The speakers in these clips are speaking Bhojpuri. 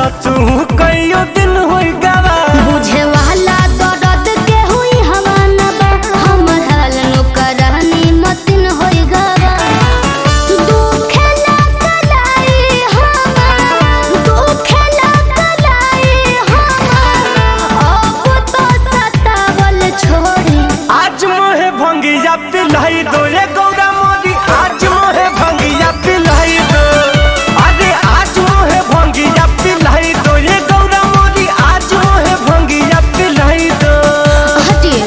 तू कईयो दिन होई गवा बुझे वाला दर्द के हुई हवाना बा हमर हाल नो करहनी मतिन होई गवा दुखे ना कलाई हमार दुखे ना कलाई हमार अब तो सतावल छोड़ी आज मोहे भंगिया पिलाई दो ये गौरा मोदी आज मोहे भंगिया पिलाई दो अरे आज मोहे भंगिया पिलाई दो ये गौरा मोदी आज मोहे भंगिया पिलाई दो हटिए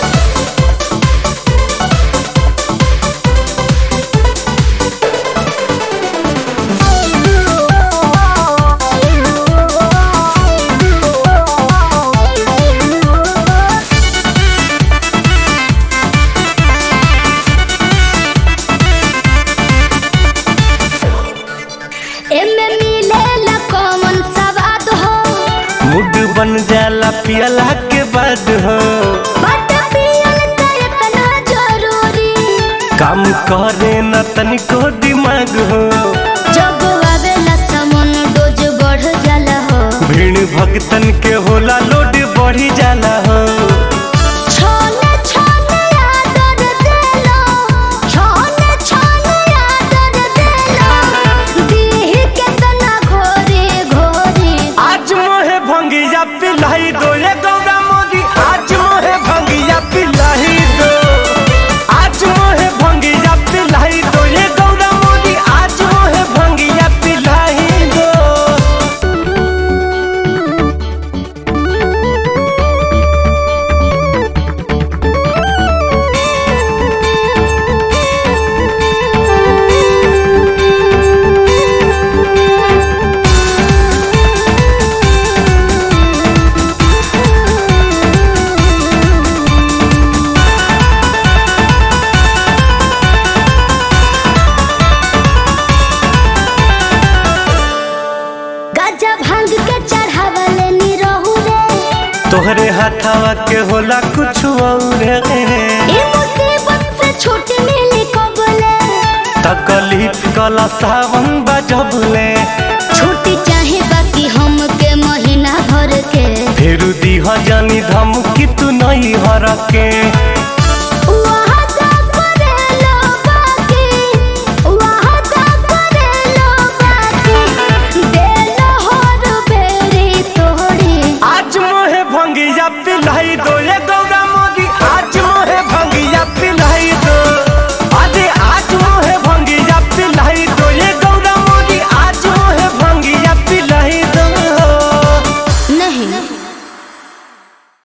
एमे मिलेला कौन सवाद हो मूड बन जाला पियला के बाद हो बट पियल त इतना जरूरी काम करे न तनिको दिमाग हो जब आवेला समन डोज बढ़ जाला हो भीड़ भक्तन के होला लोड बढ़ी जाला हो छोले छोले आदर देलो छोले छोले आदर देलो दीह के तना घोरे घोरे आज मोहे भंगिया पिलाई दो ये गौरा मोदी आज मोहे भंगिया पिलाई दो आज मोहे भंगिया पिलाई दो ये गौरा मोदी आज मोहे भंगिया पिलाई दो गजा भांग के चढ़ावले नी रहू रे तोहरे हाथावा के होला कुछ और ए मुसीबत से छूट मिली कबले तकलीफ कला सावन बजबले छुट्टी चाहे बाकी हमके महीना भर के फिर दीह जानी धमकी तू नहीं हर के वादा करेलो बाकी वादा करेलो बाकी देलो हर बेरी तोड़ी आज मोहे भंगिया पिलाई दो ये गौ